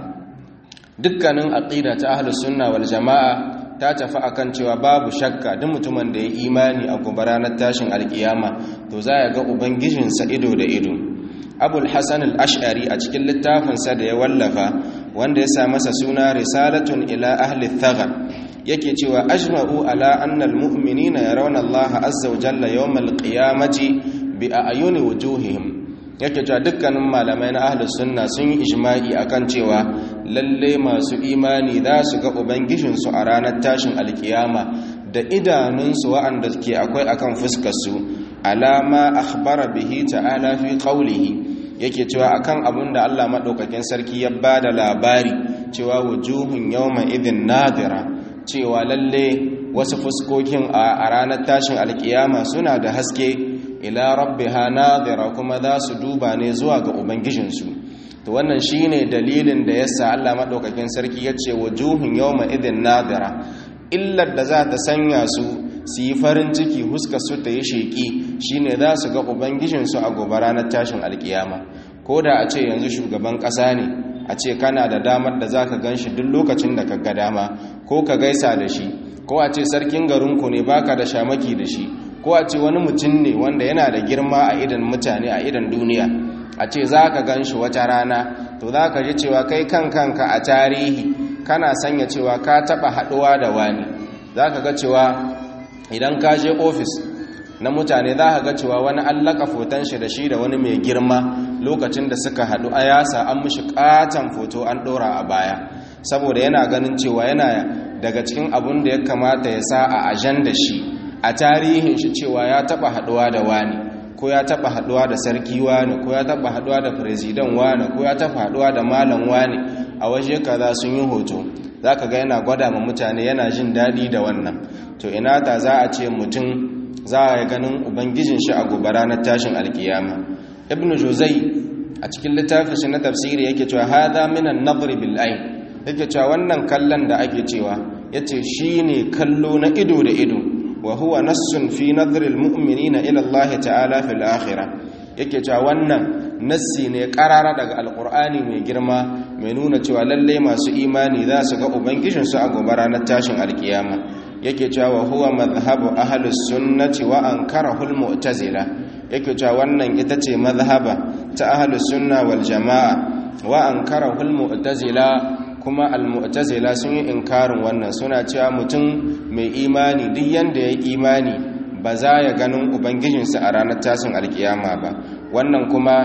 dukkanin aqida ta ahlus sunna wal jamaa ta tafi akan cewa babu shakka duk mutumin da ya imani a gobe ranar tashin alkiyama to za ya ga ubangijinsa ido da ido abul hasan al-ash'ari a cikin littafinsa da ya wallafa wanda ya sa masa suna risalatun ila ahli thaghar yake cewa ajma'u ala anna al-mu'minina yarawna Allah azza wa jalla yawm al-qiyamati bi a'yuni wujuhihim yake cewa dukkanin malamai na ahlus sunna sun yi ijma'i akan cewa lalle masu imani za su ga ubangijinsu a ranar tashin alkiyama da idanunsu wa'anda ke akwai akan fuskarsu alama akhbara bihi ta'ala fi qawlihi yake cewa akan abin da Allah madaukakin sarki ya bada labari cewa wujuhun yawma idhin nadira cewa lalle wasu fuskokin a ranar tashin alkiyama suna da haske ila rabbiha nadira kuma za su duba ne zuwa ga ubangijinsu to wannan shine dalilin da yasa Allah madaukakin sarki yace wujuhun yawma idhin nadira illar da za ta sanya su su yi farin ciki huska su ta yi sheki shine za su ga ubangijinsu a gobe ranar tashin alkiyama ko da a ce yanzu shugaban ƙasa ne a ce kana da damar da za ka gan shi duk lokacin da ka ga dama ko ka gaisa da shi ko a ce sarkin garinku ne baka da shamaki da shi ko a ce wani mutum ne wanda yana da girma a idan mutane a idan duniya a ce za ka gan shi wata rana to za ka ji cewa kai kan kanka a tarihi kana sanya cewa ka taɓa haɗuwa da wani za ka ga cewa idan ka je ofis na mutane za ka ga cewa wani allaka foton shi da shi da wani mai girma lokacin da suka haɗu a yasa an mushi ƙaton foto an ɗora a baya saboda yana ganin cewa yana daga cikin abun da ya kamata ya sa a ajan da shi a tarihin shi cewa ya taɓa haɗuwa da wani ko ya taɓa haɗuwa da sarki wani ko ya taɓa haɗuwa da firizidan wani ko ya taɓa haɗuwa da malam wani a waje kaza sun yi hoto zaka ga yana gwada ma mutane yana jin daɗi da wannan to ina da za a ce mutum za a ganin ubangijin shi a gobe ranar tashin alkiyama ibn juzai a cikin littafin shi na tafsiri yake cewa hadha min an-nadr bil ayn yake cewa wannan kallon da ake cewa yace shine kallo na ido da ido wa huwa nassun fi nadr al-mu'minina ila Allah ta'ala fil akhirah yake cewa wannan nassi ne karara daga alqur'ani mai girma mai nuna cewa lalle masu imani za su ga ubangijin su a gobe ranar tashin alkiyama yake cewa wa huwa madhhabu ahlus sunnati wa ankarahu al-mu'tazila yake cewa wannan ita ce mazhaba ta ahlus sunna wal jamaa wa ankarahu al mu'tazila kuma al mu'tazila sun yi inkarin wannan suna cewa mutum mai imani duk yanda ya imani ba za ya ganin ubangijinsa a ranar tashin alkiyama ba wannan kuma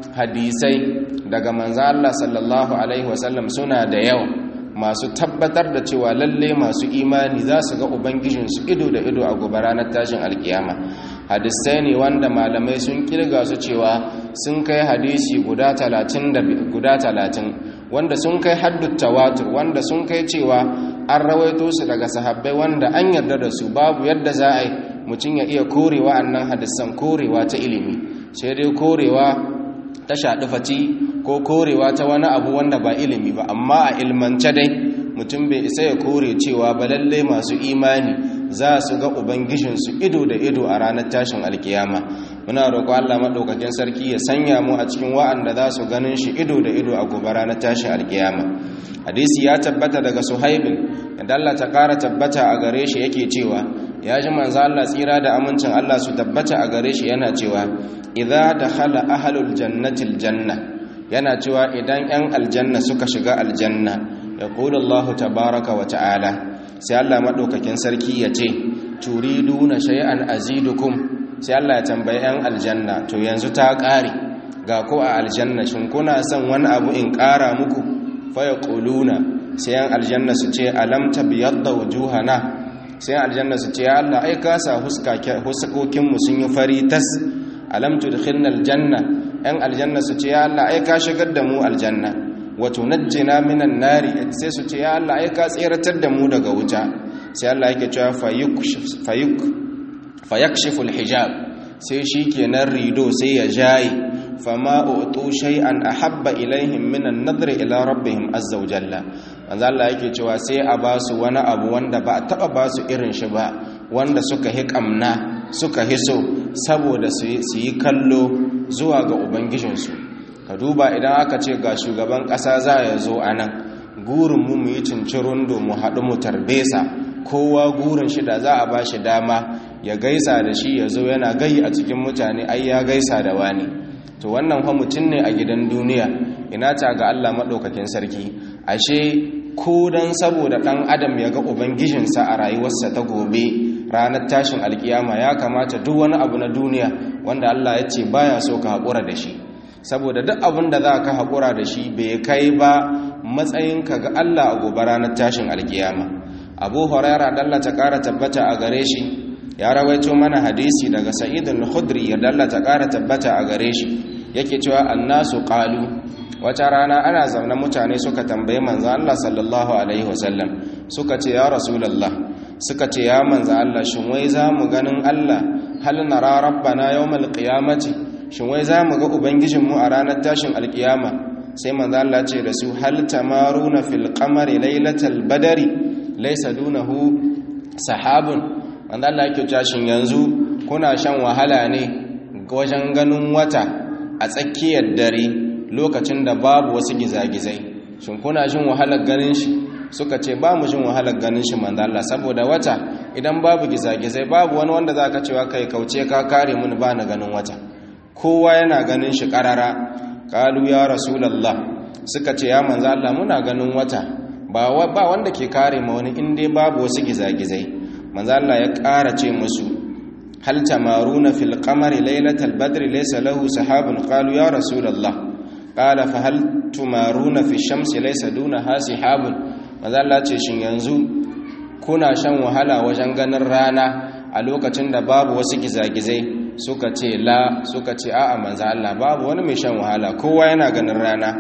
hadisai daga manzo Allah sallallahu alaihi wasallam suna da yawa masu tabbatar da cewa lalle masu imani za su ga ubangijinsu ido da ido a gobe ranar tashin alkiyama hadisai ne wanda malamai sun kirga su cewa sun kai hadisi guda talatin guda talatin wanda sun kai haddut tawatur wanda sun kai cewa an rawaito su daga sahabbai wanda an yarda da su babu yadda za a yi mutum ya iya korewa annan hadisan korewa ta ilimi sai dai korewa ta shaɗi faci ko korewa ta wani abu wanda ba ilimi ba amma a ilmance dai mutum bai isa ya kore cewa ba lallai masu imani za su ga ubangijinsu ido da ido a ranar tashin alkiyama muna roƙo Allah maɗaukakin sarki ya sanya mu a cikin wa'anda za su ganin shi ido da ido a gobe ranar tashin alkiyama hadisi ya tabbata daga suhaibin yadda Allah ta ƙara tabbata a gare shi yake cewa ya ji manzo Allah tsira da amincin Allah su tabbata a gare shi yana cewa idza dakhala ahlul jannati aljanna yana cewa idan 'yan aljanna suka shiga aljanna yaqulu Allah tabaaraka wa ta'ala sai Allah maɗaukakin sarki ya ce turiduna shay'an azidukum sai Allah ya tambayi 'yan aljanna to yanzu ta ƙare ga ko a aljanna shin kuna son wani abu in ƙara muku faya ƙuluna sai 'yan aljanna su ce alam tabiyadda wujuhana sai aljanna su ce ya Allah ai ka sa huskokinmu sun yi fari tas alam tudkhilna aljanna 'yan aljanna su ce ya Allah ai ka shigar da mu aljanna wato najjina minan nari sai su ce ya Allah ai ka tseratar da mu daga wuta sai Allah yake cewa fayuk fayuk fayakshiful hijab sai shikenan rido sai ya jayi fama utu shay'an ahabba ilaihim minan nadr ila rabbihim azza wa jalla manzo Allah yake cewa sai a ba su wani abu wanda ba a taba ba su irin shi ba wanda suka hi kamna suka hiso saboda su yi kallo zuwa ga ubangijinsu ka duba idan aka ce ga shugaban ƙasa za ya zo a nan gurinmu mu yi cincirundo mu haɗu mu tarbesa kowa gurin shi da za a ba shi dama ya gaisa da shi ya zo yana gai a cikin mutane ai ya gaisa da wani to wannan fa mutum ne a gidan duniya ina ta ga Allah maɗaukakin sarki ashe ko dan saboda ɗan adam ya ga ubangijinsa a rayuwarsa ta gobe ranar tashin alkiyama ya kamata duk wani abu na duniya wanda Allah ya ce baya so ka haƙura da shi saboda duk abin da za ka haƙura da shi bai kai ba matsayinka ga Allah a gobe ranar tashin alkiyama abu huraira dalla ta ƙara tabbata a gare shi ya rawaito mana hadisi daga sa'id al-khudri ya dalla ta ƙara tabbata a gare shi yake cewa annasu qalu wata rana ana zaune mutane suka tambaye manzo Allah sallallahu alaihi wasallam suka ce ya rasulullah suka ce ya manzo Allah shin wai za mu ganin Allah hal nara rabbana yawmal qiyamati shin wai za mu ga ubangijinmu a ranar tashin alkiyama sai manzo Allah ce da su hal tamaruna fil qamari lailatal badari laysa dunahu sahabun manzo Allah yake cewa shin yanzu kuna shan wahala ne wajen ganin wata a tsakiyar dare lokacin da babu wasu gizagizai shin kuna jin wahalar ganin shi suka ce ba mu jin wahalar ganin shi manzo Allah saboda wata idan babu gizagizai babu wani wanda zaka cewa kai kauce ka kare mun ba na ganin wata kowa yana ganin shi karara kalu ya rasulullah suka ce ya manzo Allah muna ganin wata ba ba wanda ke kare ma wani in dai babu wasu gizagizai manzo Allah ya ƙara ce musu hal tamaruna fil qamari laylatal badri laysa lahu sahabun qalu ya rasulullah qala fa hal tumaruna fi shamsi laysa dunaha sahabun manzo Allah ce shin yanzu kuna shan wahala wajen ganin rana a lokacin da babu wasu gizagizai suka ce la suka ce a'a manzo Allah babu wani mai shan wahala kowa yana ganin rana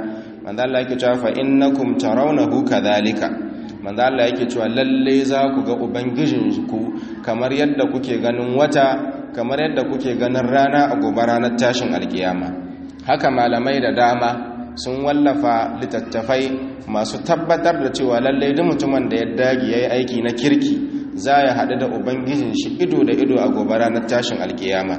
manzo Allah yake cewa fa innakum tarawnahu kadhalika manzo Allah yake cewa lalle za ku ga ubangijinku kamar yadda kuke ganin wata kamar yadda kuke ganin rana a gobe ranar tashin alkiyama haka malamai da dama sun wallafa littattafai masu tabbatar da cewa lalle duk mutumin da ya dage yayi aiki na kirki za ya haɗu da ubangijin shi ido da ido a gobe ranar tashin alkiyama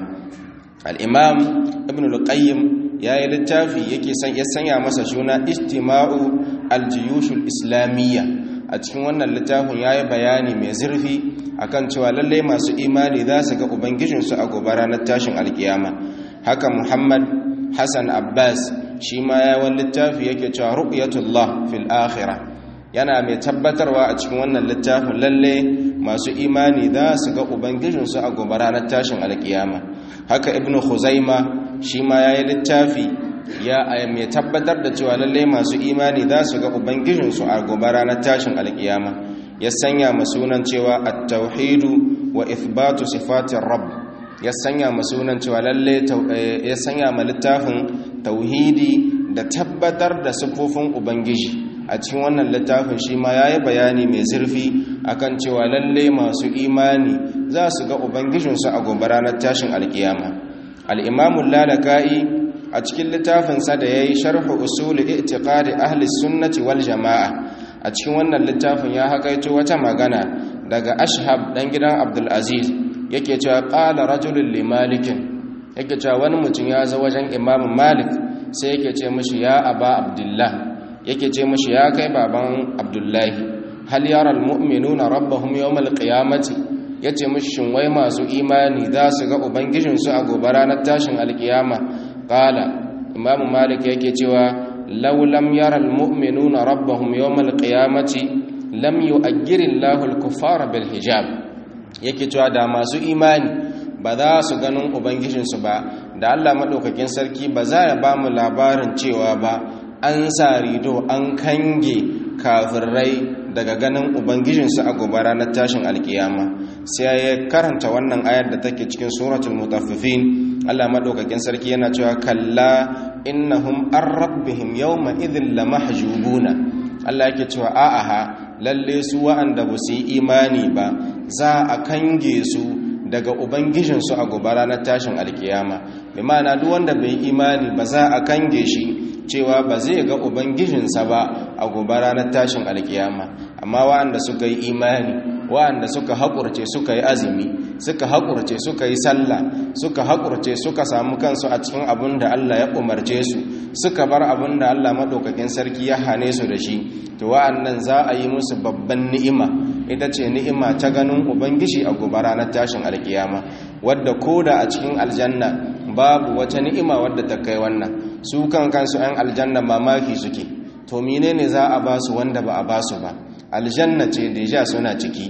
al-imam ibn al-qayyim ya yi littafi yake ya sanya masa suna istima'u aljiyushul islamiyya a cikin wannan littafin ya yi bayani mai zurfi akan cewa lallai masu imani za su ga ubangijinsu a gobe ranar tashin alkiyama haka muhammad hassan abbas shi ma ya wani littafi yake cewa ru'yatullah fil akhirah yana mai tabbatarwa a cikin wannan littafin lalle masu imani za su ga ubangijinsu a gobe ranar tashin alkiyama haka ibnu khuzaima shi ma ya yi littafi ya mai tabbatar da cewa lalle masu imani za su ga ubangijinsu a gobe ranar tashin alkiyama ya sanya ma sunan cewa at-tauhidu wa ithbatu sifatir rabb ya sanya ma sunan cewa lalle ya sanya ma littafin tauhidi da tabbatar da sifofin ubangiji a cikin wannan littafin shi ma ya yi bayani mai zurfi akan cewa lalle masu imani za su ga ubangijinsu a gobe ranar tashin alkiyama al'imamun lalaka'i a cikin littafinsa da ya yi sharhu usuli itiqadi ahli sunnati wal jama'a a cikin wannan littafin ya haƙaito wata magana daga ashab ɗan gidan abdulaziz yake cewa ƙala rajulun limalikin yake cewa wani mutum ya zo wajen imamun malik sai yake ce mashi ya aba abdullah yake ce mashi ya kai baban abdullahi hal yara almu'minuna rabbahum yawmal qiyamati yace mashi shin wai masu imani za su ga ubangijinsu a gobe ranar tashin alkiyama qala imam malik yake cewa law lam yara almu'minuna rabbahum yawmal qiyamati lam yu'ajjiri Allahu al-kuffara bil hijab yake cewa da masu imani ba za su ganin ubangijinsu ba da Allah madaukakin sarki ba za ya ba mu labarin cewa ba an sa rido an kange kafirai daga ganin ubangijinsu a gobe ranar tashin alkiyama sai ya karanta wannan ayar da take cikin suratul mutaffifin Allah madaukakin sarki yana cewa kalla innahum an rabbihim yawma idhin lamahjubuna Allah yake cewa a'a lalle su wa'anda ba su yi imani ba za a kange su daga ubangijinsu a gobe ranar tashin alkiyama bi ma'ana duk wanda bai imani ba za a kange shi cewa ba zai ga ubangijinsa ba a gobe ranar tashin alkiyama amma wa'anda suka yi imani wa'anda suka haƙurce suka yi azumi suka haƙurce suka yi sallah suka haƙurce suka samu kansu a cikin abin da Allah ya umarce su suka bar abin da Allah maɗaukakin sarki ya hane su da shi to wa'annan za a yi musu babban ni'ima ita ce ni'ima ta ganin ubangiji a gobe ranar tashin alkiyama wadda koda a cikin aljanna babu wata ni'ima wadda ta kai wannan su kan kansu 'yan aljanna mamaki suke to menene za a ba su wanda ba a ba su ba aljanna ce deja suna ciki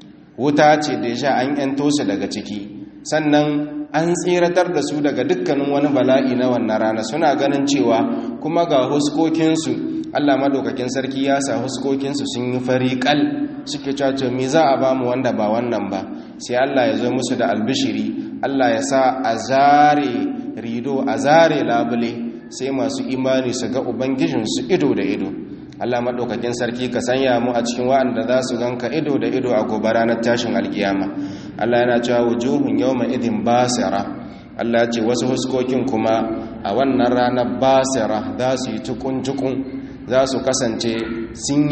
wuta ce deja an yanto su daga ciki sannan an tsiratar da su daga dukkanin wani bala'i na wannan rana suna ganin cewa kuma ga huskokinsu Allah madaukakin sarki ya sa huskokinsu sun yi fariƙal suke caco me za a ba mu wanda ba wannan ba sai Allah ya zo musu da albishiri Allah ya sa a zare rido a zare labule sai masu imani su ga ubangijinsu ido da ido Allah maɗaukakin sarki ka sanya mu a cikin wa'anda za su ganka ido da ido a gobe ranar tashin alkiyama Allah yana cewa wujuhun yawma idin basira Allah ya ce wasu huskokin kuma a wannan ranar basira za su yi tukun-tukun za su kasance sun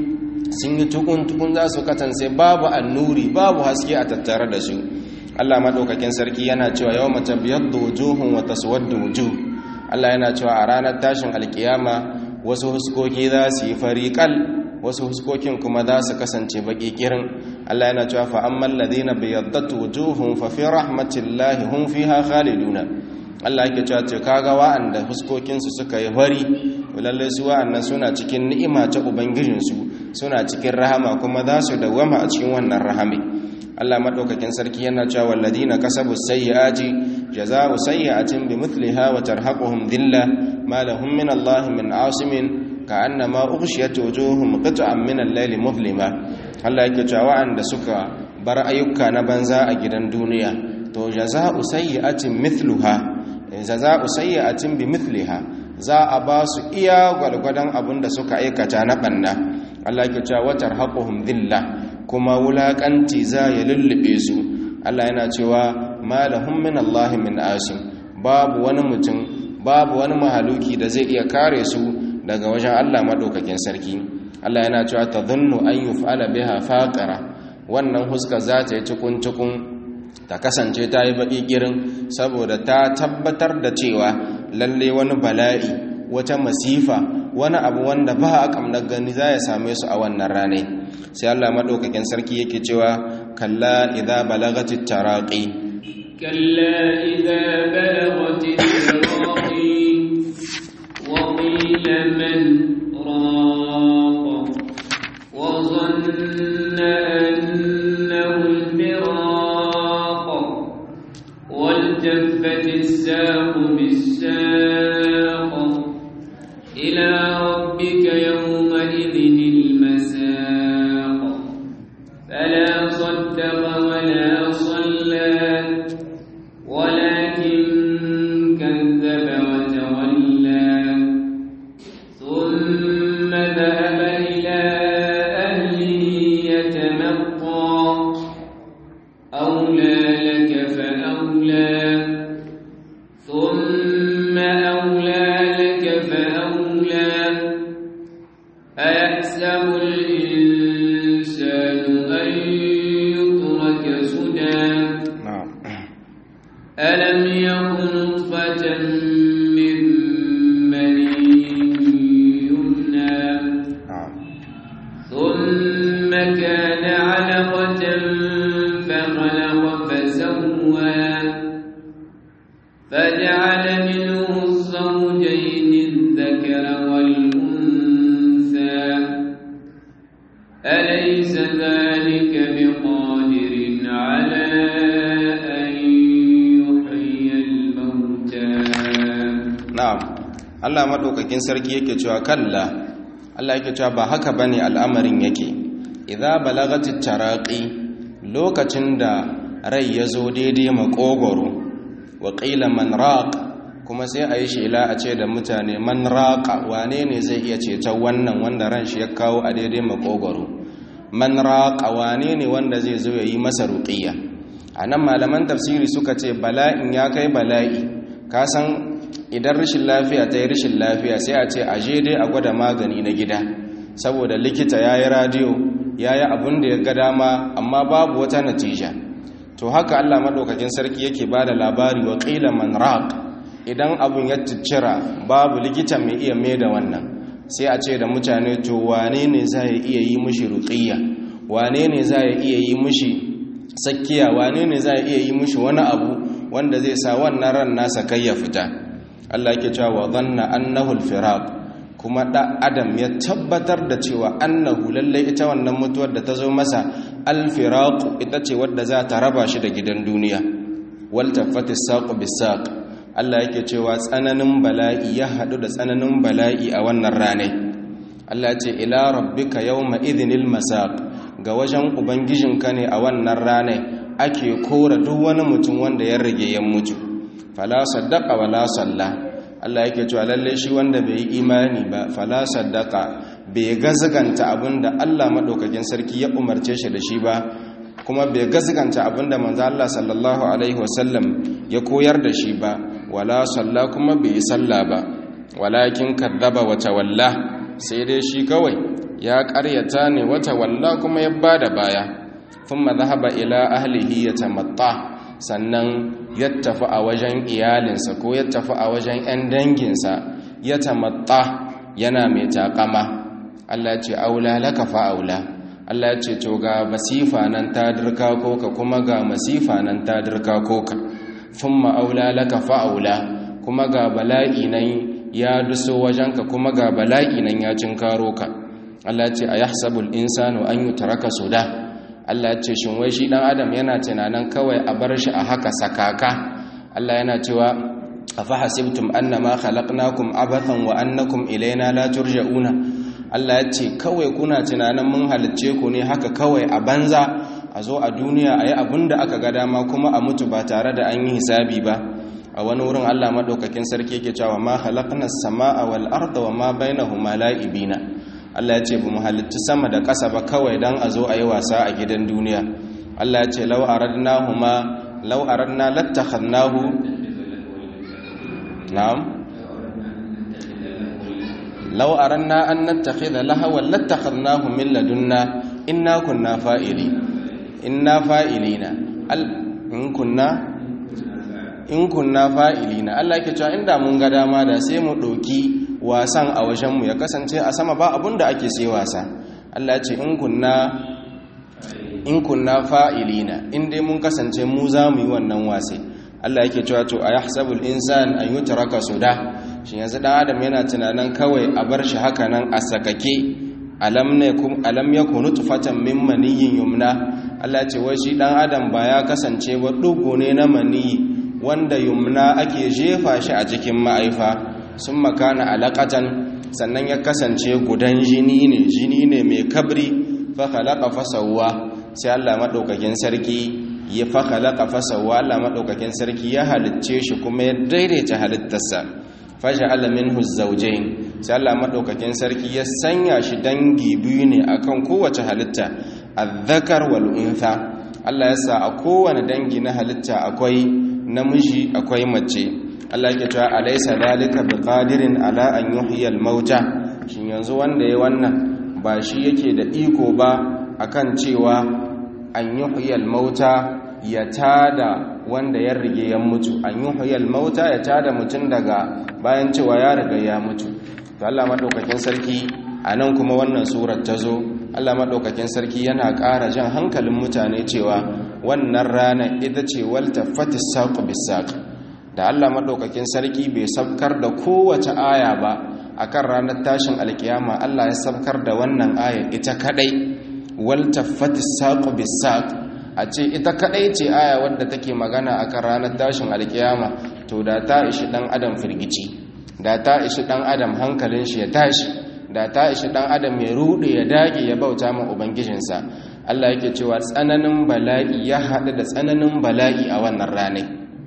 yi tukun-tukun za su kasance babu annuri babu haske a tattare da su Allah maɗaukakin sarki yana cewa yau mata biyar da wujuhun wata suwar da wujuh Allah yana cewa a ranar tashin alkiyama wasu huskoki za su yi fariƙal wasu huskokin kuma za su kasance baƙi ƙirin Allah yana cewa fa amman ladina biyaddat wujuhum fa fi rahmatillahi hum fiha khaliduna Allah yake cewa ce kaga wa'anda huskokin su suka yi fari lalle su wa'annan suna cikin ni'ima ta ubangijin su suna cikin rahama kuma za su dawama a cikin wannan rahami Allah madaukakin sarki yana cewa walladina kasabu sayyiati jazaa'u sayyi'atin bimithliha wa tarhaquhum dhilla ma lahum min Allah min 'asimin ka'annama ughshiyat wujuhum qit'an min al-layli mudlima Allah yake cewa wa'anda suka bar ayyuka na banza a gidan duniya to jazaa'u sayyi'atin mithluha jazaa'u sayyi'atin bimithliha za a ba su iya gwalgwadon abin da suka aikata na banna Allah ke cewa watar haƙuhum dhilla kuma wulaƙanci za ya lullube su Allah yana cewa malahum min Allah min asim babu wani mutum babu wani mahaluki da zai iya kare su daga wajen Allah madaukakin sarki Allah yana cewa tadhunnu an yuf'ala biha faqara wannan huska za ta yi cikun cikun ta kasance ta yi baki kirin saboda ta tabbatar da cewa lalle wani bala'i wata masifa wani abu wanda ba a kamnar gani za ya same su a wannan rane sai Allah madaukakin sarki yake cewa kalla idza balagatit taraqi كلا إذا بلغت التراقي وقيل من راق وظن أنه الفراق والتفت الساق بالساق إلى ربك يومئذ المساق فلا صدق ولا صلى ولكن كذب وتولى ثم ذهب إلى أهله يتمطى أولى لك فأولى ثم أولى لك فأولى أيحسب الإنسان أن يترك سدى na'am ألم يكن نطفة من مني يمنى na'am ثم كان علقة فخلق فسوى فجعل منه الزوجين الذكر والأنثى أليس ذلك بقادر على أن يحيي الموتى na'am Allah madaukakin sarki yake cewa kalla Allah yake cewa ba haka bane al'amarin yake idza balagatit taraqi lokacin da rai yazo daidai makogoro wa qila man raq kuma sai a yi shela a ce da mutane man raqa wane ne zai iya ceton wannan wanda ran shi ya kawo a daidai makogoro man raqa wane ne wanda zai zo ya yi masa ruqiyya anan malaman tafsiri suka ce bala'in ya kai bala'i ka san idan rashin lafiya ta yi rashin lafiya sai a ce a je dai a gwada magani na gida saboda likita ya yi radiyo ya yi abin da ya ga dama amma babu wata natija to haka allah maɗaukakin sarki yake ba da labari wa ƙila man raq idan abin ya ciccira babu likita mai iya mai da wannan sai a ce da mutane to wane ne za ya iya yi mushi ruƙiyya wane ne za ya iya yi mushi sakkiya wane ne za ya iya yi mushi wani abu wanda zai sa wannan ran nasa kai ya fita Allah yake cewa wa dhanna annahu al-firaq kuma da adam ya tabbatar da cewa annahu lalle ita wannan mutuwar da ta zo masa al-firaq ita ce wadda za ta raba shi da gidan duniya wal tafati saqu bis-saq Allah yake cewa tsananin bala'i ya hadu da tsananin bala'i a wannan rane Allah ya ce ila rabbika yawma idhinil masaq ga wajen ubangijinka ne a wannan rane ake kora duk wani mutum wanda ya rage ya mutu fala saddaqa wala salla Allah yake cewa lalle shi wanda bai yi imani ba fala saddaqa bai gazganta abinda Allah madaukakin sarki ya umarce shi da shi ba kuma bai gazganta abinda manzo Allah sallallahu alaihi wasallam ya koyar da shi ba wala salla kuma bai yi salla ba walakin kadzaba wa tawalla sai dai shi kawai ya ƙaryata ne wata walla kuma ya bada baya thumma dhahaba ila ahlihi yatamatta sannan ya tafi a wajen iyalinsa ko ya tafi a wajen 'yan danginsa ya tamatta yana mai takama Allah ce aula laka fa'aula Allah ce to ga masifa nan ta dirka koka kuma ga masifa nan ta dirka koka thumma aula laka fa'aula kuma ga bala'i nan ya duso wajenka kuma ga bala'i nan ya cinkaro ka Allah ce ayahsabul insanu an yutraka suda Allah ce shin wai shi dan adam yana tunanin kawai a bar shi a haka sakaka Allah yana cewa afa hasibtum annama khalaqnakum abathan wa annakum ilaina la turja'una Allah ya ce kawai kuna tunanin mun halicce ku ne haka kawai a banza a zo a duniya ayi abinda aka ga dama kuma a mutu ba tare da an yi hisabi ba a wani wurin Allah madaukakin sarki yake cewa ma khalaqnas samaa wal arda wa ma bainahuma la'ibina Allah ya ce bamu halitta sama da ƙasa ba kawai dan a zo a yi wasa a gidan duniya Allah ya ce law aradnahuma law aradna lattakhadnahu na'am law aradna an nattakhidha lahawan lattakhadnahu min ladunna inna kunna fa'ili inna fa'ilina in kunna in kunna fa'ilina Allah yake cewa inda mun ga dama da sai mu doki wasan a wajen mu ya kasance a sama ba abunda ake sai wasa Allah ya ce in kunna in kunna fa'ilina in dai mun kasance mu za mu yi wannan wasai Allah yake cewa to ayahsabul insan an yutraka suda shi yanzu dan adam yana tunanin kawai a bar shi haka nan a sakake alam ne kum alam yakunu tufatan min maniyyin yumna Allah ce wai shi dan adam ba ya kasance ba dugo ne na maniyi wanda yumna ake jefa shi a cikin ma'aifa sun makana alaqatan sannan ya kasance gudan jini ne jini ne mai kabri fa khalaqa fasawwa sai Allah madaukakin sarki ya fa khalaqa fasawwa Allah madaukakin sarki ya halicce shi kuma ya daidaita halittarsa faja'ala minhu zawjayn sai Allah madaukakin sarki ya sanya shi dangi biyu ne akan kowace halitta adh-dhakar wal untha Allah ya sa a kowane dangi na halitta akwai namiji akwai mace Allah yake cewa alaysa dalika biqadirin ala an yuhyiya al-mauta shin yanzu wanda yayi wannan ba shi yake da iko ba akan cewa an yuhyiya al-mauta ya tada wanda ya rige ya mutu an yuhyiya al-mauta ya tada mutun daga bayan cewa ya riga ya mutu to Allah madaukakin sarki anan kuma wannan surar ta zo Allah madaukakin sarki yana ƙara jan hankalin mutane cewa wannan rana ita ce walta fatis saqu bisaq da Allah madaukakin sarki bai sabkar da kowace aya ba akan ranar tashin alkiyama Allah ya sabkar da wannan aya ita kadai walta fatis saqu bisaq a ce ita kadai ce aya wadda take magana akan ranar tashin alkiyama to da ta ishi dan adam firgici da ta ishi dan adam hankalin shi ya tashi da ta ishi dan adam ya rude ya dage ya bauta ma ubangijinsa Allah yake cewa tsananin bala'i ya haɗu da tsananin bala'i a wannan ranai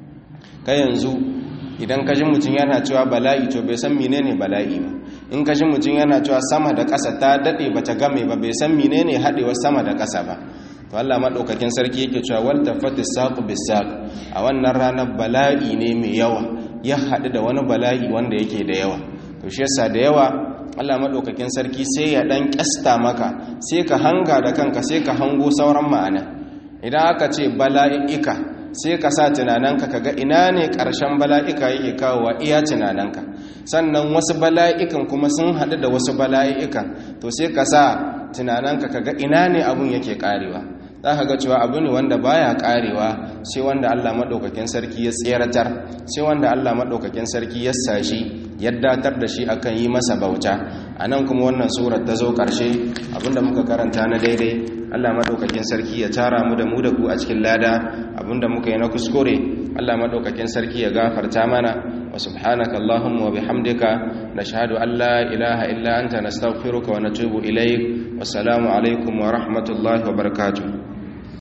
ka yanzu idan ka ji mutum yana cewa bala'i to bai san menene bala'i ba in ka ji mutum yana cewa sama da ƙasa ta daɗe ba ta game ba bai san menene haɗewar sama da ƙasa ba to Allah maɗaukakin sarki yake cewa wal tafati saqu bisaq a wannan ranar bala'i ne mai yawa ya haɗu da wani bala'i wanda yake da yawa to shi yasa da yawa Allah maɗaukakin sarki sai ya ɗan ƙyasta maka sai ka hanga da kanka sai ka hango sauran ma'ana idan aka ce bala'ika sai ka sa tunananka ka ga ina ne ƙarshen bala'ika yake kawowa iya tunananka sannan wasu bala'ikan kuma sun haɗu da wasu bala'ikan to sai ka sa tunananka ka ga ina ne abun yake ƙarewa za ka ga cewa abu ne wanda baya ƙarewa sai wanda Allah maɗaukakin sarki ya tseratar sai wanda Allah maɗaukakin sarki ya sashi ya datar da shi akan yi masa bauta a nan kuma wannan surar ta zo ƙarshe abinda muka karanta na daidai allah maɗaukakin sarki ya tara mu da mu da ku a cikin lada abinda muka yi na kuskure allah maɗaukakin sarki ya gafarta mana wa subhanaka allahumma wa bihamdika nashhadu an la ilaha illa anta nastaghfiruka wa natubu ilaik wassalamu alaikum wa rahmatullahi wa barakatuh